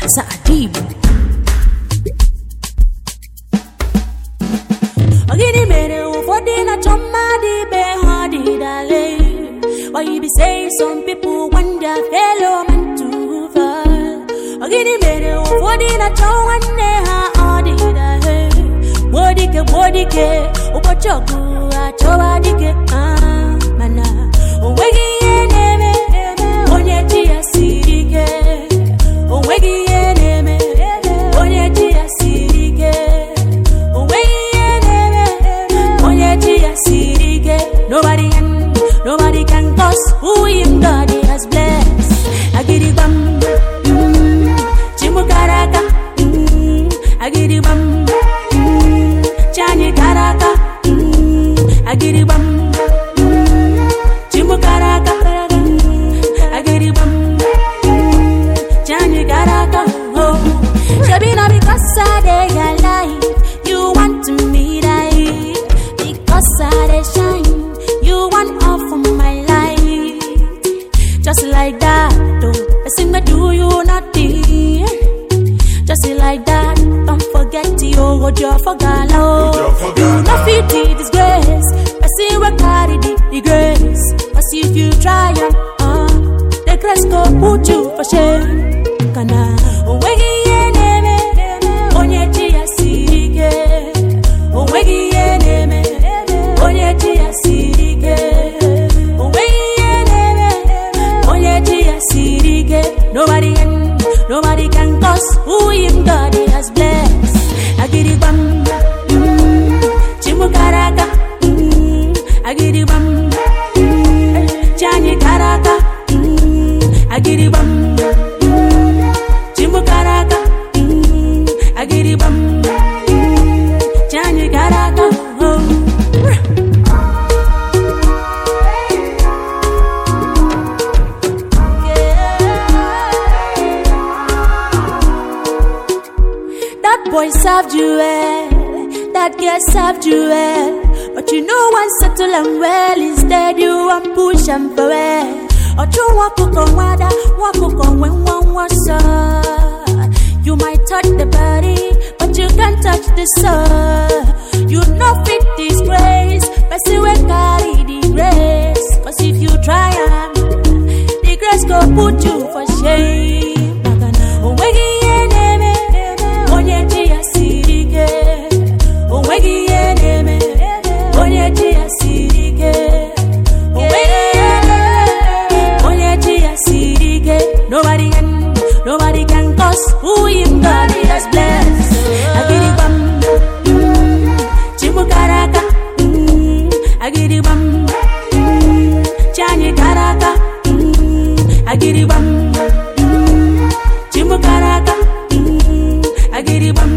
Sadibu. Ogini mere ụfọdụ na-achọ mmadụ ibe ha dịdale Why you be saying some people want their fellow man to fall Ogini mere ụfọdụ na-achọ nwanne ha ọ dịdale Gbodike gbodike ụbọchị ọgụ achọwa dike ah, mana o nweghị ihe na-eme onye chi ya siri ike o nweghị ihe na-eme onye chi ya siri ike o nweghị ihe na-eme onye chi ya siri ike nobody can nobody can cause who him God has blessed agiribam mm, chimukaraka mm, agiribam mm, chanyi karaka mm, agiribam mm, chimukaraka mm, agiribam mm, chanyi karaka oh. Shabina because I dey your life you want to me die because I dey shine you want all for my life just like that oh person may do you nothing just like that don't forget you what you forgot oh Ojo for you Ghana. no fit the disgrace person wey carry the, the grace cause if you try am uh, the grace go put you for shame kana onweghị ihe na-eme onye chi ya siri ike onweghị ihe na-eme onye chi ya siri ike onweghị ihe na-eme onye chi ya siri ike nobody can nobody can cause who him God has blessed agiribam mm, chimukaraka mm, agiribam mm, chanyi karaka mm, agiribam mm, chimukaraka mm, agiribam mm, chanyi karaka oh. That boy served you well, that girl served you well. But you know one settle and well, instead you want push and for well. Or you walk on water, walk on when one was You might touch the body, but you can't touch the soul. You no fit disgrace, but see we carry the grace. Cause if you try am, the grace go put you for shame. Onweghị ihe na-eme onye chi ya siri ike. Onweghị ihe na-eme onye chi ya siri ike. Onweghị ihe na-eme onye chi ya siri ike. Nobody can, nobody can cause who him God has blessed. Agiribam, mm, chimukaraka, mm, agiribam, mm, chanyi karaka, mm, agiribam, mm, chimukaraka, mm, agiribam,